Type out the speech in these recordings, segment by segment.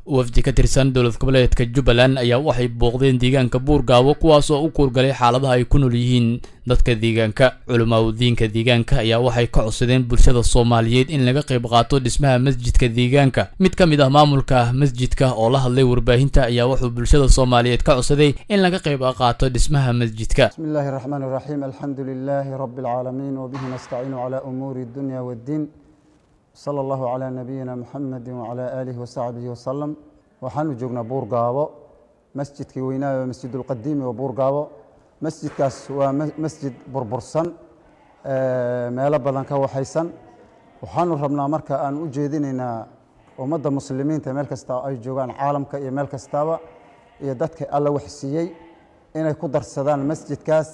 wafdi ka tirsan dowlad goboleedka jubbaland ayaa waxay booqdeen deegaanka buurgaabo kuwaas oo u kuurgalay xaaladaha ay ku nool yihiin dadka deegaanka culimaadudiinka deegaanka ayaa waxay ka codsadeen bulshada soomaaliyeed in laga qayb qaato dhismaha masjidka deegaanka mid ka mid ah maamulka masjidka oo la hadlay warbaahinta ayaa wuxuu bulshada soomaaliyeed ka codsaday in laga qayb qaato dhismaha masjidka بسم الله الرحمن الرحيم الحمد لله رب العالمين وبه نستعين على أمور الدنيا والدين صلى الله على نبينا محمد وعلى آله وصحبه وسلم waxaanu joognaa buurgaabo masjidkii weynaa masjid ulqadiimi oo buurgaabo masjidkaas waa masjid burbursan meelo badan ka waxaysan waxaanu rabnaa marka aan u jeedinaynaa ummadda muslimiinta meel kasta ay joogaan caalamka iyo meel kastaba iyo dadka alla wax siiyey inay ku darsadaan masjidkaas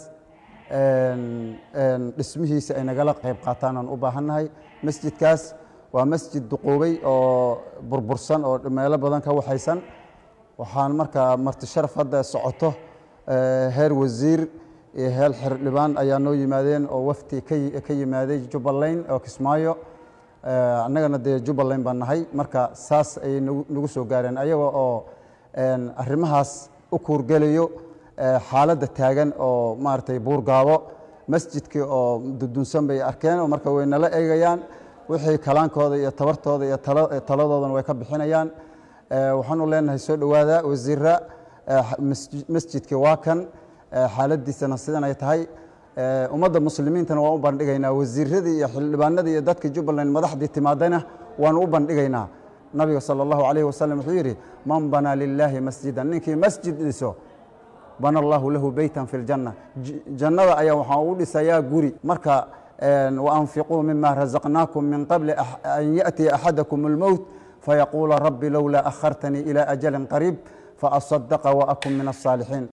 dhismihiisa ay nagala qayb qaataan aan u baahannahay masjidkaas waa masjid duquubay oo burbursan oo meelo badan ka waxaysan waxaan markaa marti sharaf hadda socoto heer wasiir iyo heer xildhibaan ayaa noo yimaadeen oo wafti ka yimaaday jubbaland oo kismaayo annagana dee jubbaland baan nahay marka saas ayay nagu soo gaareen ayaga oo arrimahaas u kuurgelayo xaaladda taagan oo maaragtay buurgaabo masjidkii oo dudunsan bay arkeen oo marka way nala eegayaan wixii kalaankooda iyo tabartooda iyo taladoodana way ka bixinayaan waxaanu leenahay soo dhowaada wasiira masjidkii waa kan xaaladiisana sidan ay tahay ummadda muslimiintana waan u bandhigaynaa wasiiradii iyo xildhibaanadii iyo dadka jubbaland madaxdii timaadayna waanu u bandhigaynaa nabiga sala allahu calayhi wasalam wuxuu yidhi man banaa lilaahi masjidan ninkii masjid dhiso bana allahu lahu beytan fi ljanna jannada ayaa waxaan ugu dhisayaa guri marka وأنفقوا مما رزقناكم من قبل أن يأتي أحدكم الموت فيقول رب لولا أخرتني إلى أجل قريب فأصدق وأكن من الصالحين